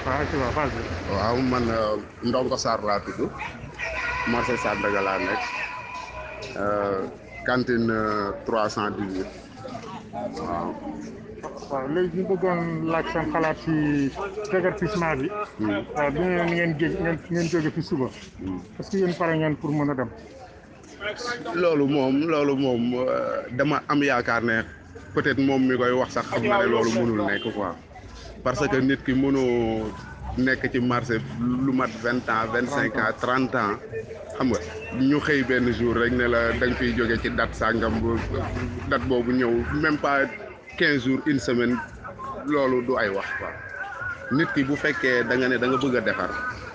waaw ci waaw vas-y. waaw man Ndongo Sarr laa tudd marché Sandaga laa nekk cantine trois cent dix-huit waaw. waaw léegi ñu bëggoon laaj seen xalaat ci déguerpissement bi. waaw bi ngeen ngeen gé ngeen ngeen jóge fi suba. est-ce que yéen pare ngeen pour mën a dem. loolu moom loolu moom dama am yaakaar ne peut-être moom mi koy wax sax xam na ne loolu mënul nekk quoi parce que nit ki mënoo nekk ci marché lu mat vingt ans vingt cinq ans trente ans xam nga ñu xëy benn jour rek ne la da nga fiy jóge ci date sàngam bu date boobu ñëw même pas quinze jours une semaine loolu du ay wax quoi nit ki bu fekkee da nga ne da nga bëgg a defar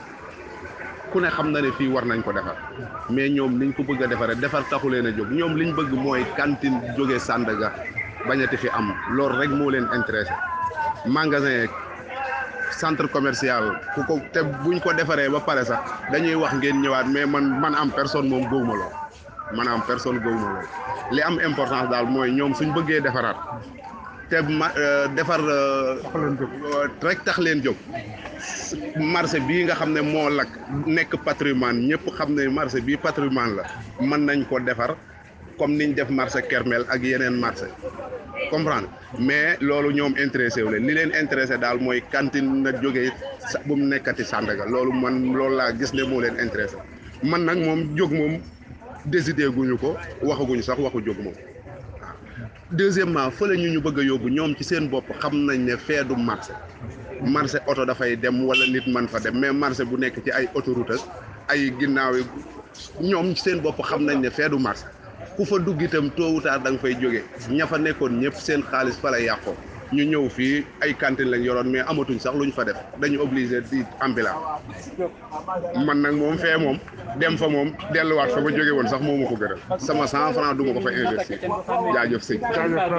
ku ne xam na ne fii war nañ ko defar mais ñoom niñ ko bëgg a defaree defar taxu leen a jóg ñoom liñ bëgg mooy cantine jóge Sandaga bañati fi am loolu rek moo leen intéressé magasin centre commercial ku ko te buñ ko defaree ba pare sax dañuy wax ngeen ñëwaat mais man man am personne moom gëwuma lool man am personne gëwuma lool li am importance daal mooy ñoom suñ bëggee defaraat te ma defar tax leen jóg. rek tax leen jóg marché bii nga xam ne moo lakk nekk patrimoine ñëpp xam ne marché bii patrimoine la mën nañ ko defar comme niñ def marché Kermel ak yeneen marché comprendre mais loolu ñoom intéressé wu leen li leen intéressé daal mooy cantine na jógee sa bu mu nekkati Sandaga loolu man loolu laa gis ne moo leen intéressé man nag moom jóg moom décidé guñu ko waxaguñu sax waxu jóg moom waaw deuxièmement fële ñu ñu bëgg a yóbbu ñoom ci seen bopp xam nañ ne fee du marché marché oto dafay dem wala nit man fa dem mais marché bu nekk ci ay autoroute ak ay ginnaaw yi ñoom ci seen bopp xam nañ ne fee du marché ku fa dugg itam tôt ou tard da nga fay jóge ña fa nekkoon ñëpp seen xaalis fa la yàqoo ñu ñëw fii ay cantine lañ yoroon mais amatuñ sax luñ fa def dañu obligé di ambulant man nag moom fee moom dem fa moom delluwaat fa ma jóge woon sax moo ma ko gënal sama cent franc du ma ko fa investir jaajëf sëñ jaajëf